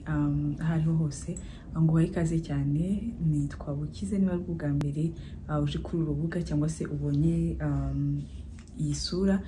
aho ariho hose nguhaye ikaze cyane nitwa bukize niba ari ubwa mbere uje kuri uru rubuga cyangwa se ubonye iyi sura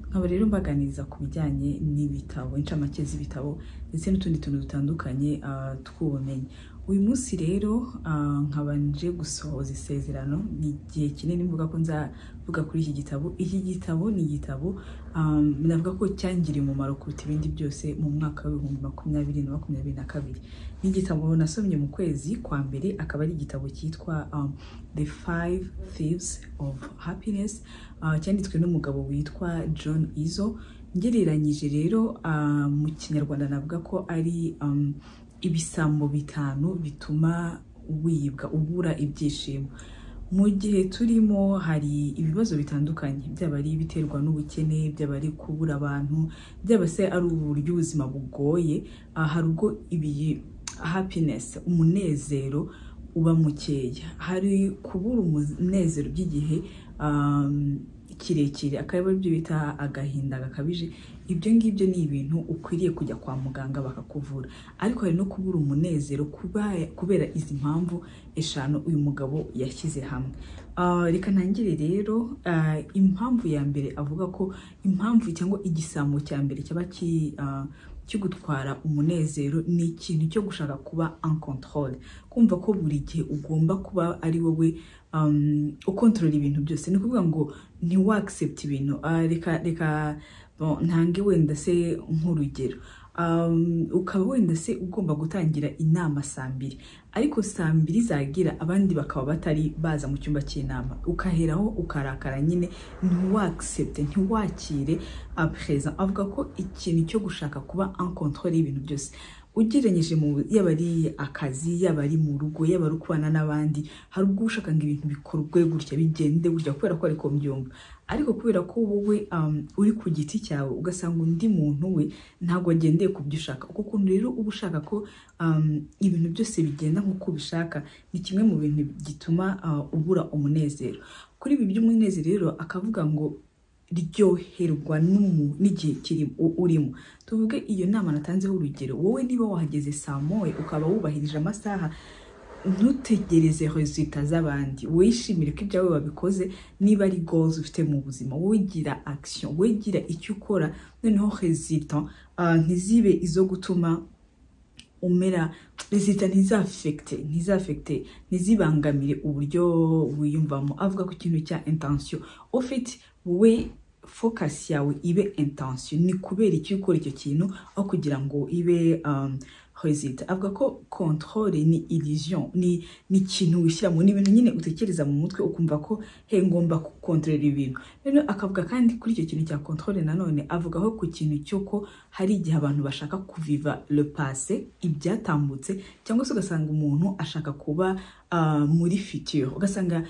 nkaba rero mbaganiriza ku bijyanye n'ibitabo incamake z'ibitabo ndetse n'utundi tuntu dutandukanye tw'ubumenyi uyu munsi rero nkabanje gusohoza isezerano ni igihe kinini mvuga ko nzavuga kuri iki gitabo iki gitabo ni igitabo navuga ko cyangiriye umumaro kuruta ibindi byose mu mwaka w'ibihumbi makumyabiri na makumyabiri na kabiri ni igitabo nasomye mu kwezi kwa mbere akaba ari igitabo cyitwa the five thieves of happiness cyanditswe n'umugabo witwa john izo ngereranyije rero mu kinyarwanda navuga ko ari ibisambo bitanu bituma wibwa ubura ibyishimo mu gihe turimo hari ibibazo bitandukanye byaba ari ibiterwa n'ubukene byaba ari kubura abantu byaba se ari uburyo ubuzima bugoye hari ubwo ibiyi happiness umunezero uba mukeya hari kubura umunezero by'igihe kirekire akaba aribyo bita agahinda gakabije ibyo ngibyo ni ibintu ukwiriye kujya kwa muganga bakakuvura ariko hari no kubura umunezero kubera izi mpamvu eshanu uyu mugabo yashyize hamwe reka ntangire rero impamvu ya mbere avuga ko impamvu cyangwa igisambo cya mbere cyaba kigutwara umunezero ni ikintu cyo gushaka kuba ankontorore kumva ko buri gihe ugomba kuba ari wowe ukontorora ibintu byose ni ukuvuga ngo ntiwagisepte ibintu reka reka ntange wenda se nk'urugero ukaba wenda se ugomba gutangira inama saa mbiri ariko saa mbiri zagira abandi bakaba batari baza mu cyumba cy'inama ukaheraho ukarakara nyine ntiwagisepte ntiwakire apereza avuga ko ikintu cyo gushaka kuba ankontorore y'ibintu byose ugereranyije mu yaba ari akazi yaba ari mu rugo yaba ari ukubana n'abandi hari ubwo ushaka ngo ibintu bikorwe gutya bigende gutya kubera ko ariko mbyumva ariko kubera ko wowe uri ku giti cyawe ugasanga undi muntu we ntabwo agendeye ku byo ushaka uko kuntu rero uba ushaka ko ibintu byose bigenda nk'uko ubishaka ni kimwe mu bintu gituma ubura umunezero kuri ibi by'umunezero rero akavuga ngo ryoherwa n'igihe urimo tuvuge iyo nama natanzeho urugero wowe niba wahageze saa moye ukaba wubahirije amasaha ntutegereze rezita z'abandi wishimire ko ibyawe babikoze niba ari gozi ufite mu buzima wowe gira akisiyo wowe gira icyo ukora noneho rezita ntizibe izo gutuma umera rezita ntizafekite ntizafekite ntizibangamire uburyo wiyumvamo avuga ku kintu cya intansiyo ufite wowe fokasi yawe ibe intansiyo ni kubera icyo ukora icyo kintu aho kugira ngo ibe rezita avuga ko kontorore ni illusion ni ikintu wishyiramo ni ibintu nyine utekereza mu mutwe ukumva ko he ngomba gukontorora ibintu rero akavuga kandi kuri icyo kintu cya kontorore nanone avugaho ku kintu cy'uko hari igihe abantu bashaka kuviva le passé ibyatambutse cyangwa se ugasanga umuntu ashaka kuba muri future ugasanga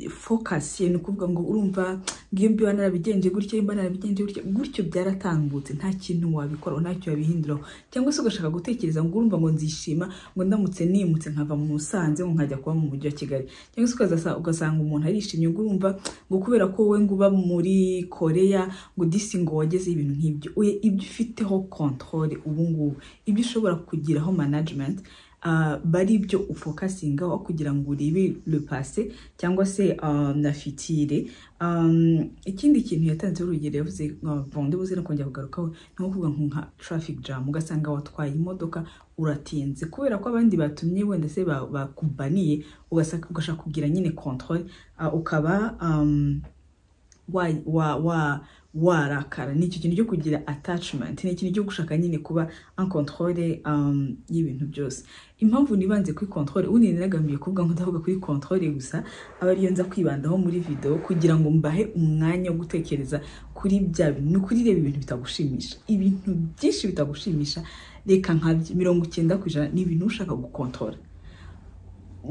fokasi ni ukuvuga ngo urumva ngiyo mbiba narabigenje gutya mba narabigenje gutya gutyo byaratambutse nta kintu wabikoraho ntacyo wabihinduraho cyangwa se ugashaka gutekereza ngo urumva ngo nzishima ngo ndamutse nimutse nkava mu musanze ngo nkajya kuba mu mujyi wa kigali cyangwa se ugasanga umuntu arishimye ngo urumva ngo kubera ko wowe ngo uba muri koreya ngo disi ngo wageze ibintu nk'ibyo ibyo ufiteho kontorore ubu ngubu ibyo ushobora kugiraho manajimenti bari byo ufokasinga aho kugira ngo urebe le passé cyangwa se na fitire ikindi kintu yatanze urugero yavuze bonde buze no kongera kugarukaho ni nko kuvuga nka traffic jam ugasanga watwaye imodoka uratinze kubera ko abandi batumye wenda se bakubaniye ugashaka kugira nyine controle ukaba warakara ni icyo kintu cyo kugira attachment ni ikintu cyo gushaka nyine kuba ankontorore y'ibintu byose impamvu nibanze kuri kontorore ubundi nagambiriye kuvuga ngo ndavuga kuri kontorore gusa aba ariyo nza kwibandaho muri videwo kugira ngo mbahe umwanya wo gutekereza kuri bya bintu ni ukurireba ibintu bitagushimisha ibintu byinshi bitagushimisha reka nka mirongo icyenda ku ijana ni ibintu ushaka gukontorora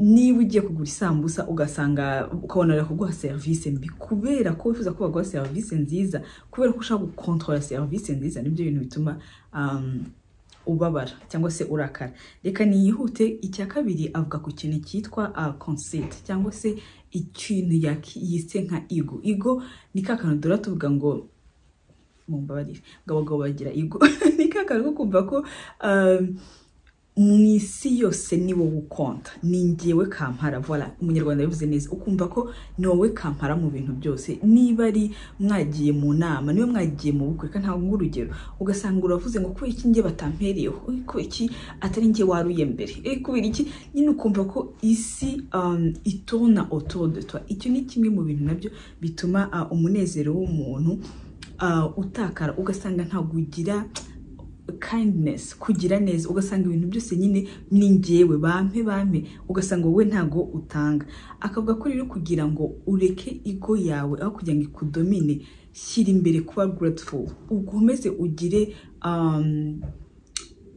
niba ugiye kugura isambusa ugasanga ukabona kuguha serivisi mbi kubera ko wifuza ko baguha serivisi nziza kubera ko ushaka gukontorora serivisi nziza nibyo bintu bituma ubabara cyangwa se urakara reka niyihute icya kabiri avuga ku kintu cyitwa konseti cyangwa se ikintu yise nka igo igo ni ka kantu duhora tuvuga ngo mu mbabarire ngo abagabo bagira igo ni ka n'akantu ko kumva ko um, mu isi yose ni wowe ukonta ni ngewe kampara vola umunyarwanda yabivuze neza ukumva ko ni wowe kampara mu bintu byose niba ari mwagiye mu nama niba mwagiye mu bukwe kandi ntabwo urugero ugasanga uravuze ngo kubera iki nge batampereyeho kubera iki atari nge waruye mbere kubera iki nyine ukumva ko isi um, itona otodotwa icyo ni kimwe mu bintu nabyo bituma uh, umunezero w'umuntu uh, utakara ugasanga ntabwo ugira kindness kugira neza ugasanga ibintu byose nyine ni ngewe bampe bampe ugasanga wowe ntago utanga akavuga ko rero kugira ngo ureke igo yawe aho kugira ngo ikudomine shyira imbere kuba grateful ukomeze ugire um,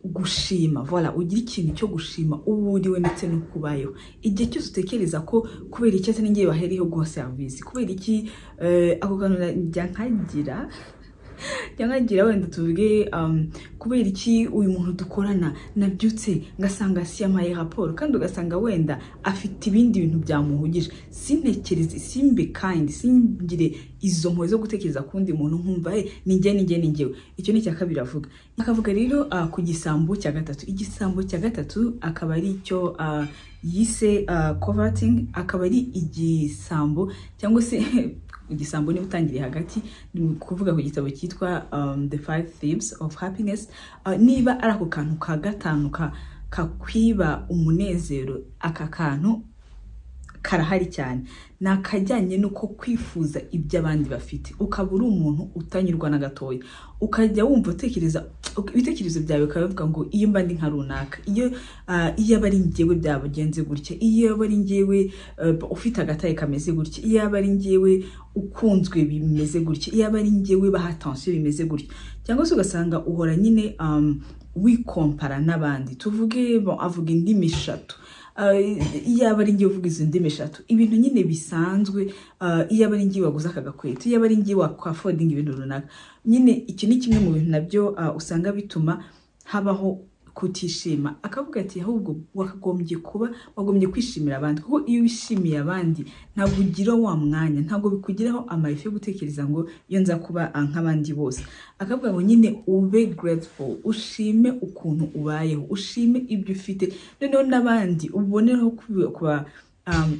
gushima vola ugira ikintu cyo gushima uwo uriwe ndetse n'ukubayeho igihe cyose utekereza ko kubera iki atari ngewe baheriyeho guha serivisi kubera iki ako kantu njya nkagira ngira wenda tuvuge kubera iki uyu muntu dukorana nabyutse ngasanga siyamaye raporo kandi ugasanga wenda afite ibindi bintu byamuhugije sintekereze simbe kandi singire izo mpuwe zo gutekereza ku wundi muntu nkumva he nijye nijye nijyewe icyo ni icya kabiri avuga akavuga rero ku gisambo cya gatatu igisambo cya gatatu akaba ari icyo yise kovatingi akaba ari igisambo cyangwa se igisambo niba utangiriye hagati ni ukuvuga ku gitabo cyitwa the five thieves of happiness niba ari ako kantu ka gatanu kakwiba umunezero aka kantu karahari cyane ni akajyanye n'uko kwifuza ibyo abandi bafite ukaba uri umuntu utanyurwa na gatoya ukajya wumva utekereza ibitekerezo byawe bikaba bivuga ngo iyo mba ndi nka runaka iyo aba ari ngewe byabagenze gutya iyo aba ari ngewe ufite agataye kameze gutya iyo aba ari ngewe ukunzwe bimeze gutya iyo aba ari ngewe baha atansiyo bimeze gutya cyangwa se ugasanga uhora nyine wikompara n'abandi tuvuge avuga indimi eshatu iyaba ari ngewe uvuga izo ndimi eshatu ibintu nyine bisanzwe iyaba ari ngewe waguze aka gakweto iyaba ari ngewe wakwafodinga ibintu runaka nyine iki ni kimwe mu bintu nabyo usanga bituma habaho kutishima akavuga ati ahubwo wakagombye kuba wagombye kwishimira abandi kuko iyo wishimiye abandi ntabwo ugira wa mwanya ntabwo bikugiraho amarefu yo gutekereza ngo iyo nza kuba nk'abandi bose akavuga ngo nyine ube grateful ushime ukuntu ubayeho ushime ibyo ufite noneho n'abandi ubonereho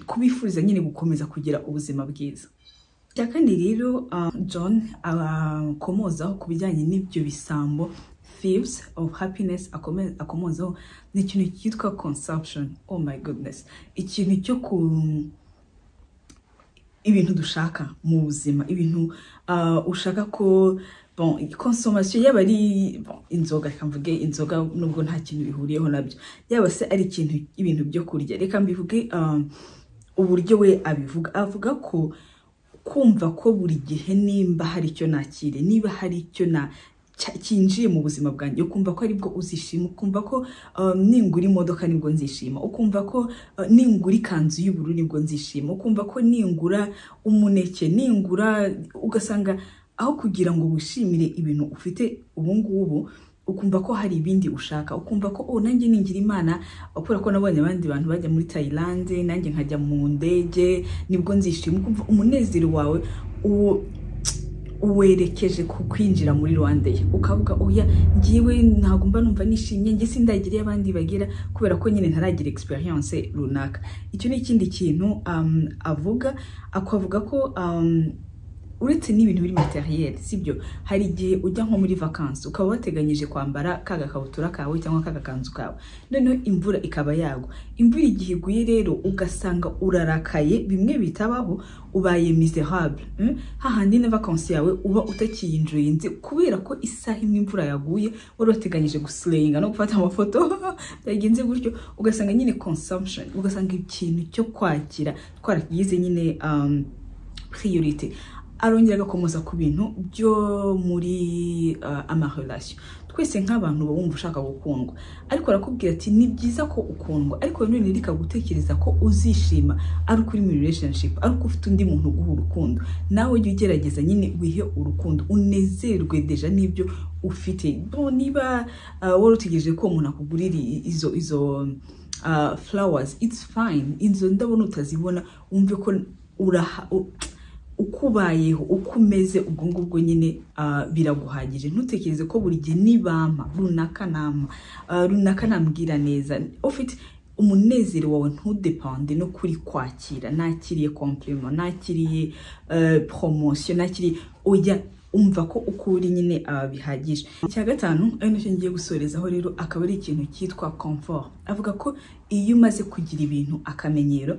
kubifuriza nyine gukomeza kugira ubuzima bwiza icya kane rero john akomozaho ku bijyanye n'ibyo bisambo thieves of happiness akomozaho ni ikintu cyitwa consumption oh my goodness ikintu cyo ku ibintu dushaka mu buzima ibintu ushaka ko konsomasiyo yaba ari inzoga reka mvuge inzoga nubwo nta kintu bihuriyeho nabyo yaba se ari ikintu ibintu byo kurya reka mbivuge uburyo we abivuga avuga ko kumva ko buri gihe nimba hari icyo nakire niba hari icyo na cyinjiye mu buzima bwanjye ukumva ko aribwo uzishima ukumva ko ningura imodoka nibwo nzishima ukumva ko ningura ikanzu y'ubururu nibwo nzishima ukumva ko ningura umuneke ningura ugasanga aho kugira ngo wishimire ibintu ufite ubu ngubu ukumva ko hari ibindi ushaka ukumva ko oh nanjye ningira imana kubera ko nabonye abandi bantu bajya muri Thailand nanjye nkajya mu ndege nibwo nzishima ukumva umunezero wawe uwo uwerekeje ku kwinjira muri rwanda ye ukavuga oya ngiwe ntabwo mba numva nishimye nge sindagiriye abandi bagera kubera ko nyine ntaragira experience runaka icyo ni ikindi kintu avuga akavuga ko uretse n'ibintu biri materiyeri sibyo hari igihe ujya nko muri vakansi ukaba wateganyije kwambara ka gakabutura kawe cyangwa ka gakanzu kawe noneho imvura ikaba yagwa imvura igihe iguye rero ugasanga urarakaye bimwe bitabaho ubaye miserable hahandi na vakansi yawe uba utakiyinjoyinze kubera ko isaha imwe imvura yaguye wari wateganyije gusirenga no gufata amafoto byagenze gutyo ugasanga nyine consumption ugasanga ikintu cyo kwakira twaragize nyine priority arongera agakomoza ku bintu byo muri amarelasiyo twese nk'abantu uba wumva ushaka gukundwa ariko arakubwira ati ni byiza ko ukundwa ariko nanone rikagutekereza ko uzishima ari uko uri muri relationship ari uko ufite undi muntu uguha urukundo nawe ujye ugerageza nyine wihe urukundo unezerwe deja n'ibyo ufite niba wari utegereje ko umuntu akugurira izo izo flowers it's fine izo ndabona utazibona wumve ko uraha ukubayeho uko umeze ubwo ngubwo nyine ah, biraguhagije ntutekereze ko buri gihe nibampa runaka nama ah, runaka nambwira neza ufite umunezero wawe ntudepande no kuri kwakira nakiriye compliment nakiriye eh, promotion nakiriye oya umva ko uko uri nyine aba bihagije icya gatanu ari nacyo ngiye gusorezaho rero akaba ari ikintu cyitwa comfort avuga ko iyo umaze kugira ibintu akamenyero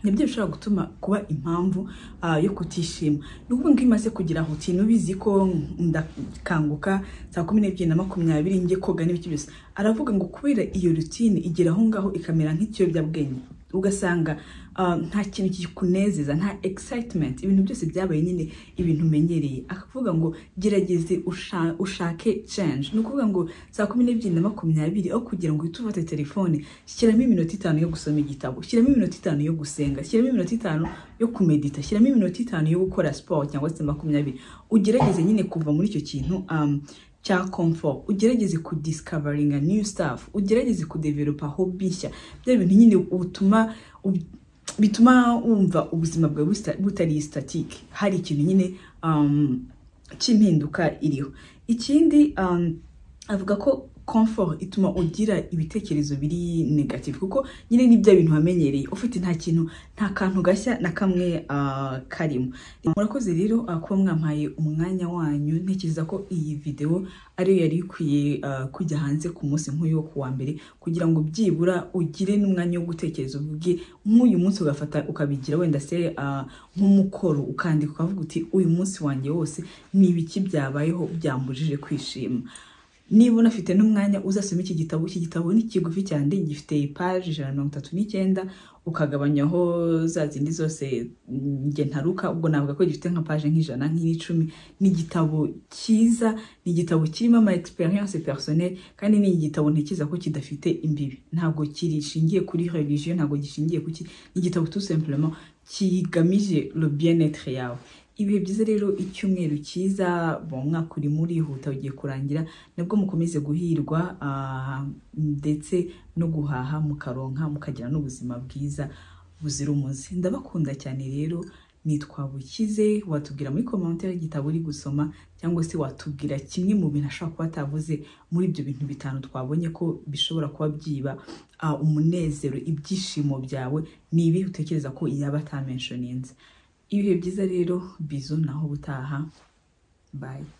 nibyo bishobora gutuma kuba impamvu ah, yo kutishima ni ukuvuga ngo iyo umaze kugira hutini ubizi ko ndakanguka saa kumi n'ebyiri na makumyabiri njye koga n'ibiki byose aravuga ngo kubera iyo rutine igera aho ngaho ikamera nk'ikiyobyabwenge ugasanga ah, nta kintu kikunezeza nta excitement ibintu byose byabaye nyine ibintu umenyereye akavuga ngo gerageze usha- ushake change ni ukuvuga ngo saa kumi n'ebyiri na makumyabiri aho kugira ngo uhite ufate telefone shyiramo iminota itanu yo gusoma igitabo shyiramo iminota itanu yo gusenga shyiramo iminota itanu yo kumedita shyiramo iminota itanu yo gukora siporo cyangwa se makumyabiri ugerageze nyine kuva muri icyo kintu um, cya comfort ugerageze kudiscoveringa new stuff ugerageze kudevelopa hobi nshya bya bintu nyine utuma ub- bituma wumva ubuzima bwawe busta- butari static hari ikintu nyine um, cy'impinduka iriho ikindi um, avuga ko comfort ituma ugira ibitekerezo biri negative kuko nyine ni bya bintu wamenyereye ufite nta kintu nta kantu gashya na kamwe ah, karimo murakoze rero ah, kuba mwampaye umwanya wanyu ntekereza ko iyi videwo ariyo yari ikwiye ah, kujya hanze ku munsi nk'uyu wo ku wa mbere kugira ngo byibura ugire n'umwanya wo gutekereza uvuge nk'uyu munsi ugafata ukabigira wenda se ah, nk'umukoro ukandika ukavuga uti uyu munsi wanjye wose ni ibiki byabayeho byambujije kwishima niba unafite n'umwanya uzasoma iki gitabo iki gitabo ni kigufi cyane gifite paji ijana na mirongo itatu n'icyenda ukagabanyaho za zindi zose mm, njye ntaruka ubwo navuga ko gifite nka paje nk'ijana nk'icumi ni igitabo cyiza ni igitabo kirimo ama experience personnelle kandi ni igitabo ntekereza ko kidafite imbibi ntabwo kishingiye kuri religion ntabwo gishingiye kuki ni igitabo tout simplement kigamije le bien-être yawe ibihe byiza rero icyumweru cyiza bon umwaka urimo urihuta ugiye kurangira nabwo mukomeze guhirwa ah, ndetse no guhaha mukaronka mukagira n'ubuzima bwiza buzira umuze ndabakunda cyane rero nitwa bukize watubwira muri komenti y'igitabo uri gusoma cyangwa se watubwira kimwe mu bintu ashobora kuba atavuze muri ibyo bintu bitanu twabonye ko bishobora kuba byiba ah, umunezero ibyishimo byawe ni ibihe utekereza ko yaba atamenshoninze ibihe byiza rero bizo naho ubutaha bayi